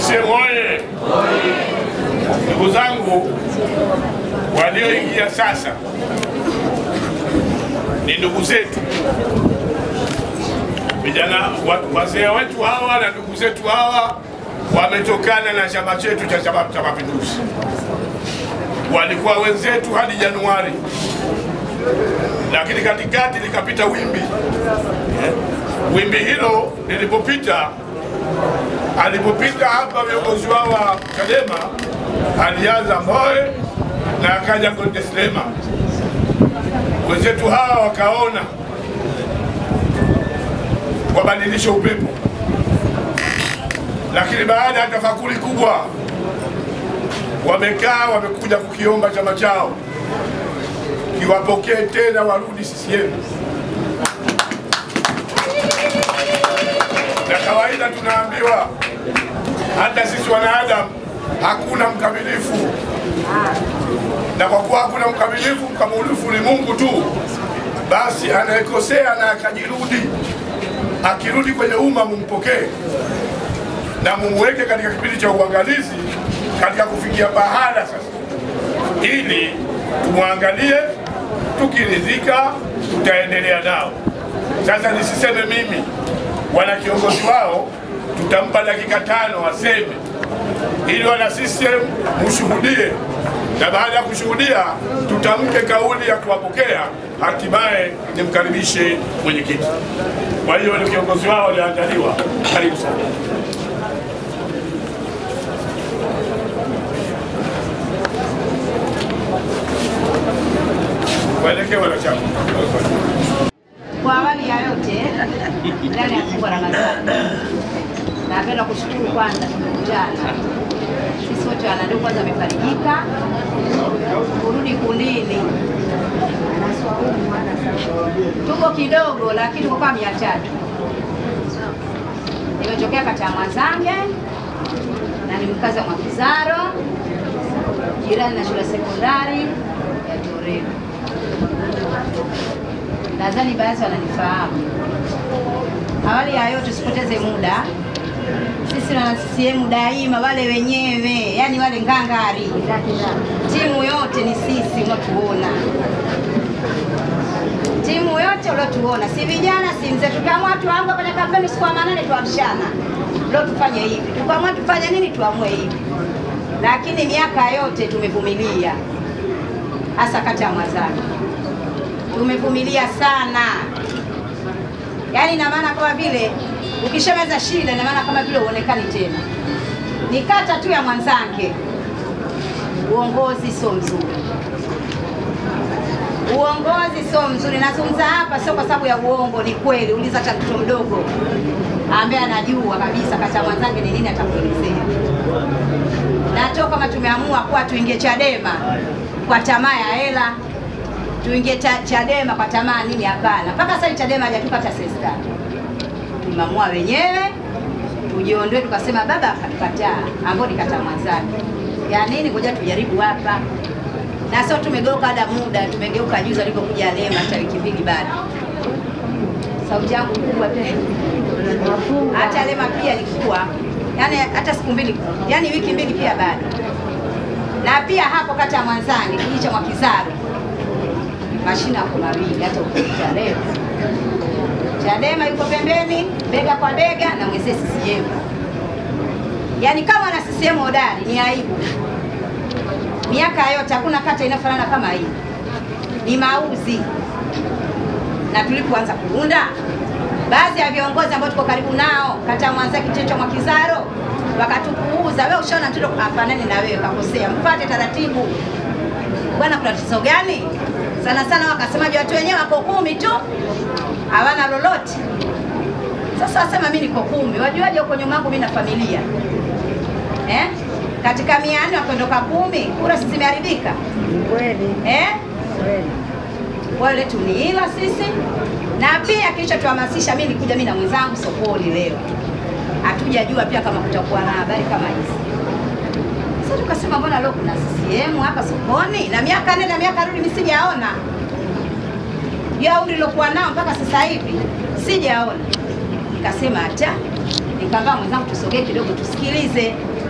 CCM oye! Ndugu zangu walioingia sasa ni ndugu zetu vijana, wa- wazee wetu hawa na ndugu zetu hawa wametokana na chama chetu cha Chama cha Mapinduzi, walikuwa wenzetu hadi Januari, lakini katikati likapita wimbi. Wimbi hilo lilipopita, alipopita hapa viongozi wao wa Chadema, alianza Mbowe na akaja Goddeslema. Wenzetu hawa wakaona wabadilishe upepo, lakini baada ya tafakuri kubwa wamekaa wamekuja kukiomba chama chao kiwapokee tena warudi CCM. Na kawaida tunaambiwa hata sisi wanadamu hakuna mkamilifu, na kwa kuwa hakuna mkamilifu, mkamilifu ni Mungu tu. Basi anayekosea na akajirudi, akirudi kwenye umma mumpokee na mumweke katika kipindi cha uangalizi katika kufikia pahala sasa, ili tumwangalie, tukiridhika tutaendelea nao. Sasa nisiseme mimi, wana kiongozi wao, tutampa dakika tano aseme, ili wana CCM mshuhudie, na baada ya kushuhudia tutamke kauli ya kuwapokea, hatimaye nimkaribishe mwenyekiti. Kwa hiyo ni kiongozi wao walioandaliwa. Karibu sana. Waelekee wanachama. Kwa awali ya yote, ndani ya fungu la Ramadhani, napenda kushukuru kwanza, tumekutana sisi wote wanandugu, kwanza wamefarijika kurudi kundini. Tuko kidogo, lakini tuko kama mia tatu. Nimetokea kata ya Mwazange na ni mkazi wa Mwakizaro, jirani na shule ya sekondari ya Torero. Nadhani baadhi wananifahamu. Awali ya yote, usipoteze muda, sisi wana CCM daima, wale wenyewe, yani wale ngangari, timu yote ni sisi unatuona, timu yote uliotuona, si vijana si mzee. Tukaamua tuamue kwenye kampeni siku ya manane, tuamshana leo tufanye hivi, tukaamua tufanye nini, tuamue hivi, lakini miaka yote tumevumilia, hasa kata ya Mwazani tumevumilia sana, yaani ina maana kama vile ukishameza shida, ina maana kama vile uonekani tena. Ni kata tu ya Mwanzange, uongozi sio mzuri, uongozi sio mzuri. Nazungumza hapa sio kwa sababu ya uongo, ni kweli. Uliza hata mtoto mdogo ambaye anajua kabisa kata ya Mwanzange ni nini, atakuelezea. Na toka kama tumeamua kuwa tuingie Chadema kwa tamaa ya hela tuingie ta- Chadema kwa tamaa nini? Hapana, mpaka sasa hivi Chadema hajatupa hata senti tatu. Tumeamua wenyewe tujiondoe, tukasema baba akatukataa, ambao ni kata Mwanzani ya nini, ngoja tujaribu hapa, na sio tumegeuka ada muda, tumegeuka juzi alipokuja Lema, hata wiki mbili bado. Sauti yangu kubwa tena, hata Lema pia ilikuwa yani, hata siku mbili, yani wiki mbili pia bado, na pia hapo kata ya Mwanzani kijiji cha Mwakizaro mashina yako mawili, hata ukipita leo Chadema yuko pembeni, bega kwa bega na mwenzee CCM. Yaani kama na CCM hodari ni aibu. Miaka yote hakuna kata inafanana kama hii, ni mauzi. Na tulipoanza kuunda, baadhi ya viongozi ambao tuko karibu nao kata ya Mwanza, kijiji cha Mwakizaro, wakatupuuza. Wewe ushaona mtoto afanani na wewe, kakosea, mpate taratibu bwana, kuna tatizo gani? Sana sana wakasemaje, watu wenyewe wako kumi tu hawana lolote. Sasa wasema mimi niko kumi, wajuaje huko nyuma yangu mimi na familia eh? Katika mia nne wakiondoka kumi, kura si zimeharibika Kweli eh? kweli. Wale tu ni hila sisi, na pia kilichotuhamasisha mimi nikuja mimi na mwenzangu sokoni leo, hatujajua pia kama kutakuwa na habari kama hizi. Sasa tukasema mbona leo kuna CCM hapa sokoni, na miaka nenda miaka rudi mimi sijaona ya umri nilokuwa nao mpaka sasa hivi sijaona. Nikasema hata nikaambia mwenzangu tusogee kidogo tusikilize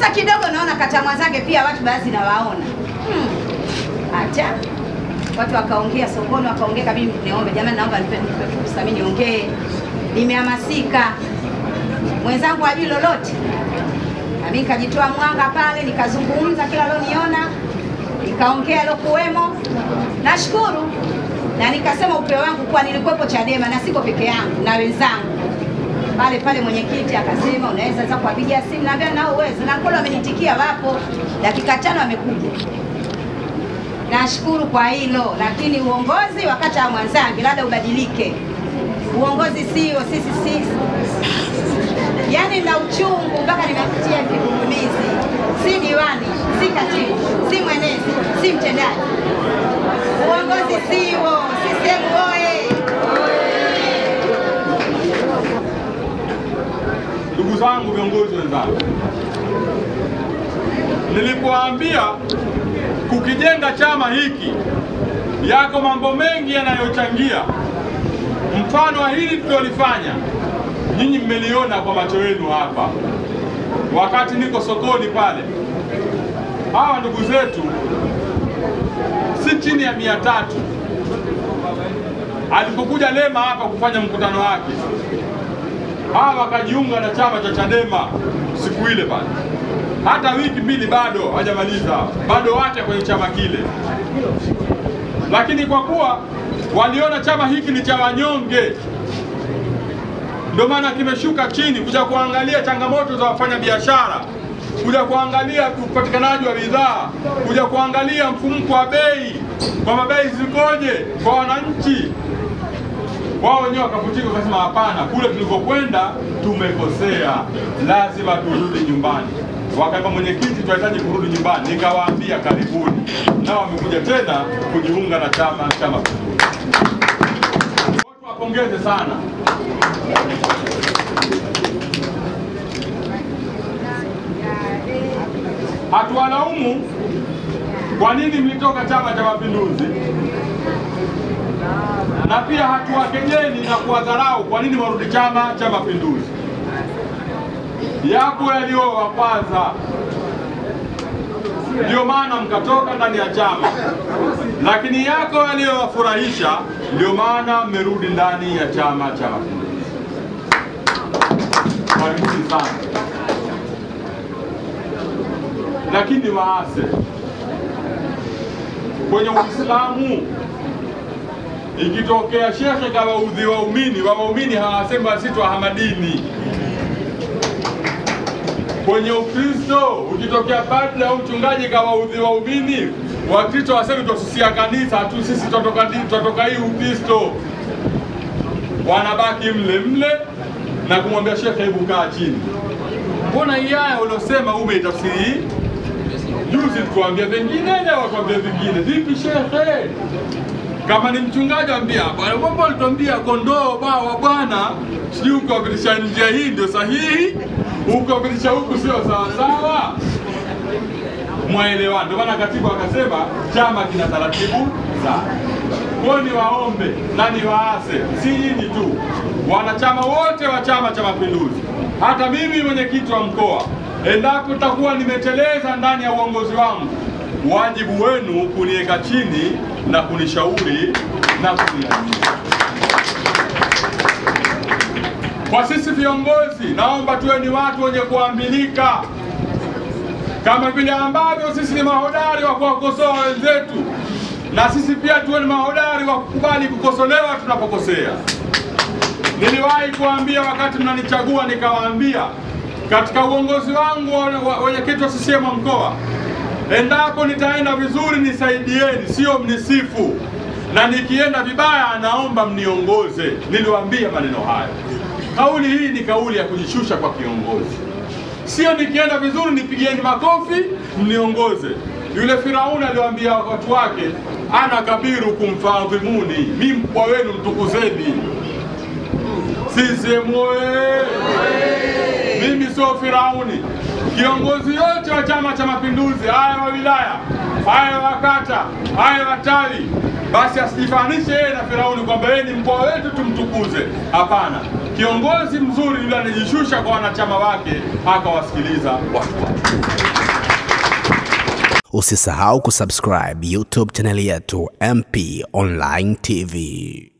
Sasa kidogo naona kata Mwanzange pia watu baadhi nawaona hmm. Acha watu wakaongea sokoni, wakaongea kabidi niombe, jamani, naomba nipe nipe fursa mimi niongee, nimehamasika, mwenzangu hajui lolote, na mimi nikajitoa mwanga pale, nikazungumza kila loniona, nikaongea lokuwemo. Nashukuru na nikasema upeo wangu kuwa nilikuwepo Chadema na siko peke yangu na wenzangu pale pale. Mwenyekiti akasema unaweza sasa kuwapigia simu, naambia nao uwezo, na kweli wamenitikia, wapo dakika tano wamekuja. Nashukuru kwa hilo, lakini uongozi wa kata ya Mwanzangi labda ubadilike. Uongozi sio sisi sisi, yaani na uchungu mpaka nimepitia kigugumizi, si diwani, si katibu, si mwenezi, si mtendaji. Uongozi siwo. CCM oye! Ndugu zangu viongozi wenzangu, nilipoambia kukijenga chama hiki, yako mambo mengi yanayochangia. Mfano wa hili tulilolifanya, nyinyi mmeliona kwa macho yenu hapa, wakati niko sokoni pale. Hawa ndugu zetu si chini ya mia tatu alipokuja Lema hapa kufanya mkutano wake hawa wakajiunga na chama cha Chadema siku ile pale, hata wiki mbili bado hajamaliza, bado wake kwenye chama kile. Lakini kwa kuwa waliona chama hiki ni cha wanyonge, ndio maana kimeshuka chini kuja kuangalia changamoto za wafanyabiashara, kuja kuangalia upatikanaji wa bidhaa, kuja kuangalia mfumuko wa bei, kwamba bei zikoje kwa wananchi wao wenyewe wakavutika, wakasema hapana, kule tulikokwenda tumekosea, lazima turudi nyumbani. Wakaamba mwenyekiti, tunahitaji kurudi nyumbani. Nikawaambia karibuni, nao wamekuja tena kujiunga na chama cha Mapinduzi. Watu wapongeze sana. Hatuwalaumu kwa nini mlitoka Chama cha Mapinduzi na pia hatuwakejeli na kuwadharau kwa nini warudi Chama cha Mapinduzi. Yapo yaliyowakwaza, ndio maana mkatoka ndani ya chama, lakini yako yaliyowafurahisha, ndio maana mmerudi ndani ya Chama cha Mapinduzi. Karibuni sana, lakini waase kwenye Uislamu ikitokea shekhe kawaudhi waumini, waumini hawasemi sisi twahamadini. Kwenye Ukristo ukitokea padri au mchungaji kawaudhi waumini, Wakristo wasemi twasusia kanisa tu, sisi twatoka twatoka hii Ukristo. Wanabaki mle mle na kumwambia shekhe, hebu kaa chini, mbona hii aya uliosema umeitafsiri juzi, tukuambia vingine, leo tuambia vingine. Vipi shekhe? kama ni mchungaji ambia bwana, mambo alituambia kondoo bawa bwana, sijui ukawapitisha njia hii ndio sahihi, ukawapitisha huku sio sawasawa. Mwaelewana. Ndio maana katibu akasema chama kina taratibu zake. Kwa ni waombe na ni waase, si nyinyi tu, wanachama wote wa Chama cha Mapinduzi, hata mimi mwenyekiti wa mkoa, endapo takuwa nimeteleza ndani ya uongozi wangu wajibu wenu kuniweka chini na kunishauri na kuniambia. Kwa sisi viongozi, naomba tuwe ni watu wenye kuambilika, kama vile ambavyo sisi ni mahodari wa kuwakosoa wenzetu, na sisi pia tuwe ni mahodari wa kukubali kukosolewa tunapokosea. Niliwahi kuambia wakati mnanichagua, nikawaambia katika uongozi wangu wenyekiti wa CCM mkoa endapo nitaenda vizuri nisaidieni, sio mnisifu, na nikienda vibaya naomba mniongoze. Niliwaambia maneno haya. Kauli hii ni kauli ya kujishusha kwa kiongozi, sio nikienda vizuri nipigieni makofi mniongoze. Yule Firauni aliwaambia watu wake, ana kabiru kumfadhimuni, mi mkubwa wenu mtukuzeni. CCM oye! Mimi sio Firauni. Kiongozi yote wa Chama cha Mapinduzi, haya wa wilaya, haya wa kata, haya wa tawi, basi asijifanishe yeye na Firauni kwamba yeye ni mkoa wetu tumtukuze. Hapana, Kiongozi mzuri yule anajishusha kwa wanachama wake, akawasikiliza watu wake. Usisahau kusubscribe YouTube chaneli yetu MP Online TV.